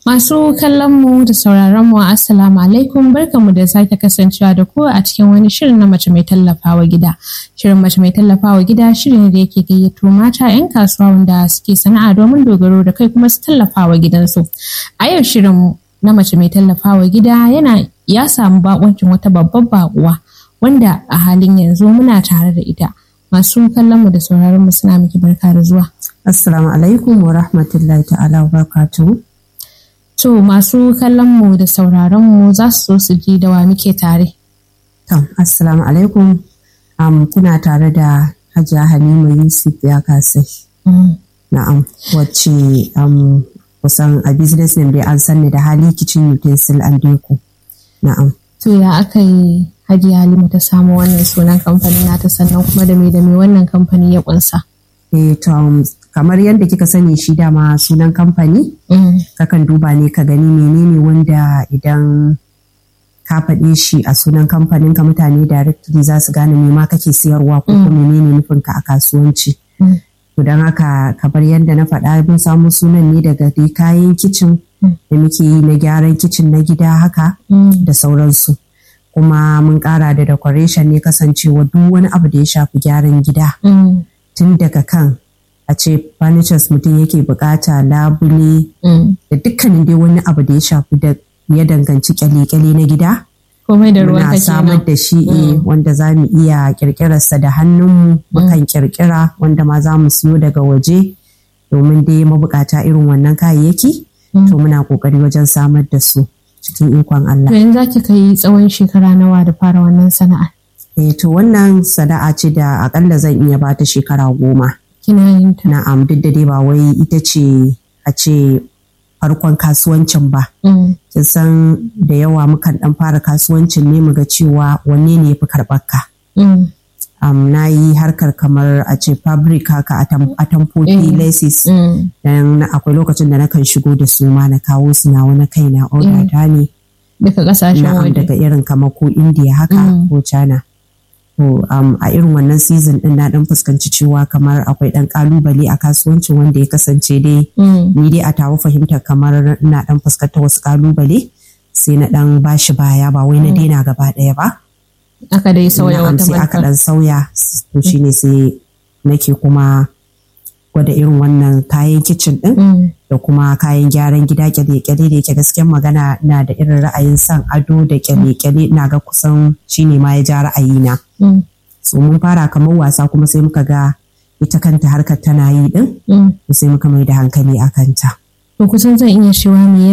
Masu kallon mu da sauraron mu assalamu alaikum barkamu da sake kasancewa da ku a cikin wani shirin na mace mai tallafawa gida. Shirin mace mai tallafawa gida shirin da yake gayyato mata 'yan kasuwa wanda suke sana'a domin dogaro da kai kuma su tallafawa gidansu. A yau shirin na mace mai tallafawa gida yana ya samu bakuncin wata babbar bakuwa wanda a halin yanzu muna tare da ita. Masu kallon mu da sauraron mu suna miki barka da zuwa. Assalamu alaikum wa rahmatullahi ta'ala wa barakatuhu. To masu kallon mu da sauraron mu za su so su ji da wa muke tare. To, assalamu alaikum. Um, kuna tare da Hajiya Halima Yusuf ya kasai. Na'am, wacce um, kusan a business name dai an sanni da hali kitchen utensil and deco. Na'am. To ya aka yi Hajiya Halima ta samu wannan sunan kamfanin nata sannan kuma da me da me wannan kamfani ya kunsa. Eh, to, um, kamar yadda kika sani shi dama sunan kamfani, kakan duba ne ka gani menene wanda idan ka faɗe shi a sunan kamfanin ka mutane directly za su gane me ma kake siyarwa ko kuma menene nufin ka a kasuwanci. To don haka kamar yadda na faɗa mun samu sunan ne daga dai kayan kicin da muke yi na gyaran kicin na gida haka da sauransu. Kuma mun ƙara da decoration ne kasancewa duk wani abu da ya shafi gyaran gida. Tun daga kan a ce furnitures mutum yake bukata labule da dukkanin dai wani abu da ya shafi da ya danganci kyale-kyale na gida. Komai da ruwan Muna samar da shi eh, wanda za mu iya kirkirarsa da hannunmu mukan kirkira wanda ma za mu siyo daga waje domin dai mabukata irin wannan kayayyaki to muna kokari wajen samar da su cikin ikon Allah. To yanzu za ki kai tsawon shekara nawa da fara wannan sana'a. Eh, to wannan sana'a ce da akalla zan iya bata shekara goma. Kina yin ta. Na'am duk da dai ba wai ita ce a ce farkon kasuwancin ba. Kin san da yawa mukan dan fara kasuwancin ne mu ga cewa wanne ne yafi karɓar ka. Um, na yi harkar kamar a ce fabric haka atamfofi laces dan akwai lokacin da nakan shigo da su ma na kawo su na wani kai na order ta ne Daga kasashen na'am waje. daga irin kamar ko India haka ko China. To um, a irin wannan season din na dan fuskanci cewa kamar akwai dan kalubale a kasuwancin wanda ya kasance dai ni dai a tawo fahimtar kamar ina dan fuskantar wasu kalubale sai na dan bashi baya ba wai na daina gaba daya ba. Aka dai sauya Na'am, wata sai aka barka. dan sauya to shine sai nake kuma gwada irin wannan kayan kicin din da kuma kayan gyaran gida kyale-kyale da yake gaskiyar magana na da irin ra'ayin son ado da kyale-kyale na ga kusan shine ma ya ja ra'ayina. So mun fara kamar wasa kuma sai muka ga ita kanta harkar tana yi din sai muka mai da hankali a kanta. To kusan zan iya cewa me